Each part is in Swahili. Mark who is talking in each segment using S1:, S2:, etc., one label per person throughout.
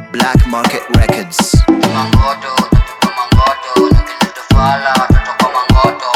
S1: Black Market Records.
S2: Mangoto, tutuko mangoto, nakilitufala, tutuko mangoto.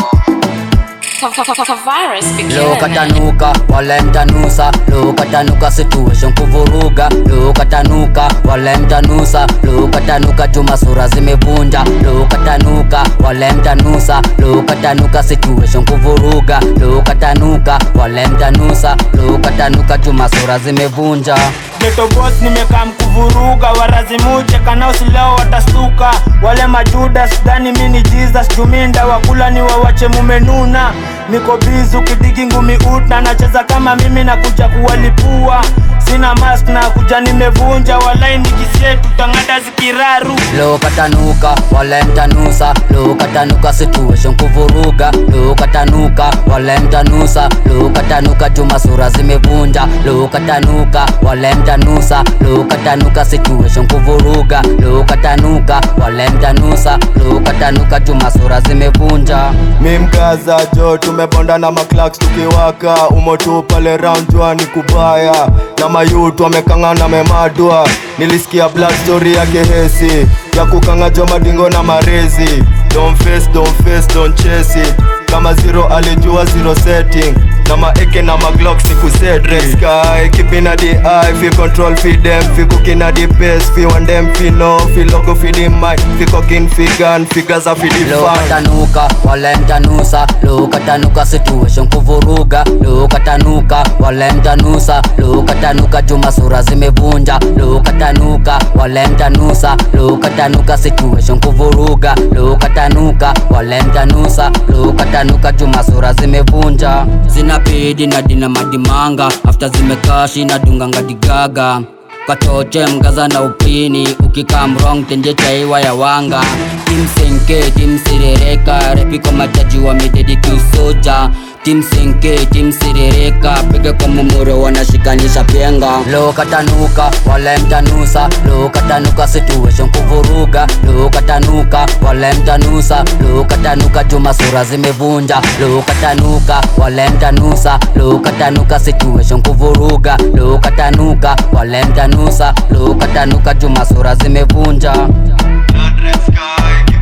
S3: Virus
S4: Leo
S3: begin.
S4: katanuka wale mtanusa Leo katanuka situation kuvuruga Leo katanuka wale mtanusa Leo katanuka juma sura zimevunja Leo katanuka wale mtanusa Leo katanuka situation kuvuruga Leo katanuka wale mtanusa Leo katanuka juma sura zimevunja
S5: Geto boss nimekaa mkuvuruga warazimuje kanaosi leo watastuka wale majudas dhani mi ni Jesus juminda wakula ni wawache mumenuna niko bizu kidigi ngumi utna nacheza kama mimi na kuja kuwalipua sina mask na kuja nimevunja walai nikisie tutangada zikiraru
S4: Leo katanuka wale mtanusa Leo katanuka situation kuvuruga Leo katanuka wale mtanusa Leo katanuka juma sura zimevunja Leo katanuka wale mtanusa Leo katanuka situation kuvuruga Leo katanuka wale mtanusa Leo katanuka juma sura zimevunja
S6: mi mkaza jo tumebonda na maklaks tukiwaka umotu pale round jua ni kubaya na mayut wamekangana memadwa nilisikia black story ya kehesi ya kukanga jo madingo na marezi don't face, don't face, don't chase it kama zero alijua zero setting na maeke na maglock siku set red sky keeping at the eye fi control fi them fi cooking at the pace fi one them fi know fi logo fi the mic fi cooking fi gun fi gaza fi the
S4: Leo
S6: fan
S4: katanuka wale mtanusa Leo katanuka situation kuvuruga Leo katanuka wale mtanusa Leo katanuka juma sura zimevunja Leo katanuka wale mtanusa Leo katanuka situation kuvuruga Leo katanuka wale mtanusa Leo katanuka juma sura zimevunja Zinapidi na dina madimanga After zimekashi na dunga ngadigaga katoche mgaza na upini ukikaa mrong tenje chaiwa ya wanga timsenke timsirereka repiko majaji wamededi kiusoja timsenke timsirereka piga kwa mumuro wanashikanisha penga leo katanuka wale mtanusa leo katanuka situation kuvuruga leo katanuka wale mtanusa leo katanuka juma sura zimevunja leo katanuka wale mtanusa leo katanuka situation kuvuruga leo katanuka wale mtanusa leo katanuka juma sura zimevunja
S6: Blood red sky